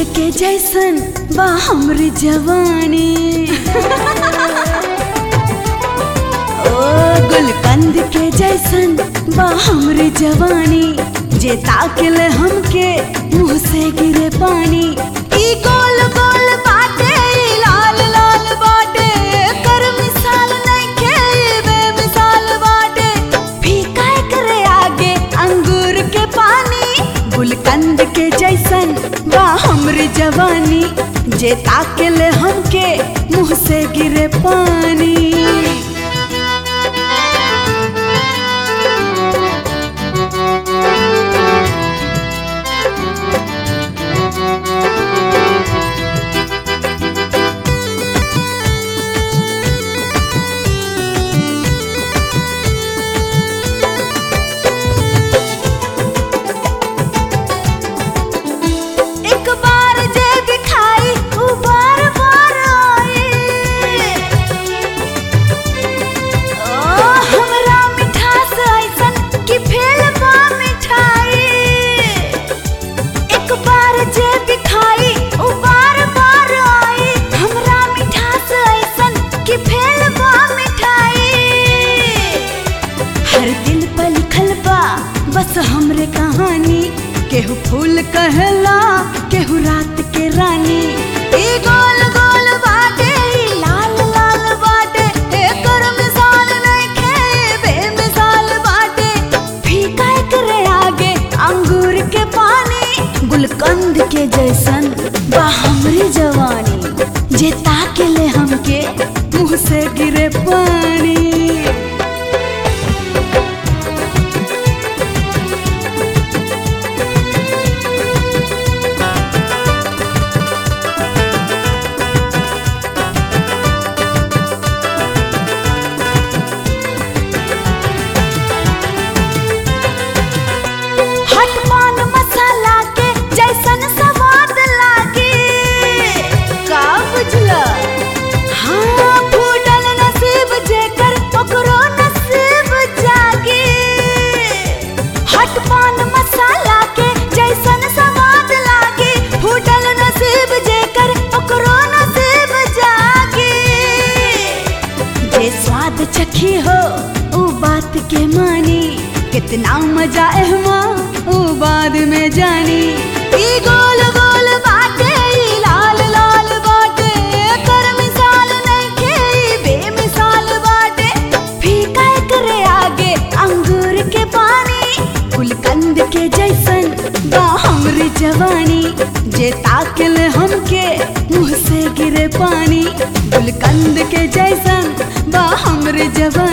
के जैसन बा हमरी जवानी ओ गुलकंद के जैसन बा हमरी जवानी जे ताकले हमके मुंह से गिरे पानी ई गोल गोल बाटे ई लाल लाल बाटे कर मिसाल नइखे ई बेमिसाल बाटे फीका करे आगे अंगूर के पानी गुलकंद के जैसन बा हमरी जवानी जे ताकले हमके मुंह से गिरे पानी एक बार जे दिखाई उ बार बार आई ओ हमरा मिठास ऐसन कि फेल बा मिठाई एक बार जे दिखाई उ बार बार आई हमरा मिठास ऐसन कि फेल बा मिठाई हर दिल पर लिखल बा बस हमरे कहानी केहू फूल कहला केहू रात के रानी ई गोल गोल बाटे ई लाल लाल बाटे एकर मिसाल नइखे बेमिसाल बाटे फीका एकरे आगे अंगूर के पानी गुलकंद के जैसन बा हमरी जवानी जे ताकेले हमके मुंह से गिरे पानी हट पान मसाला के जैसन स्वाद लागे का बुझला हाँ फूटल नसीब जेकर ओकरो नसीब जागे हट पान मसाला के जैसन स्वाद लागे फूटल नसीब जेकर ओकरो नसीब जागे जे स्वाद चखी हो ऊ बात के मानी कितना मजा एहमा ऊ बाद में जानी ई गोल गोल बाटे ई लाल लाल बाटे एकर मिसाल नइखे ई बेमिसाल बाटे फीका एकरे आगे अंगूर के पानी गुलकंद के जैसन बा हमरी जवानी जे ताकले हमके मुंह से गिरे पानी गुलकंद के जैसन बा हमरे जवानी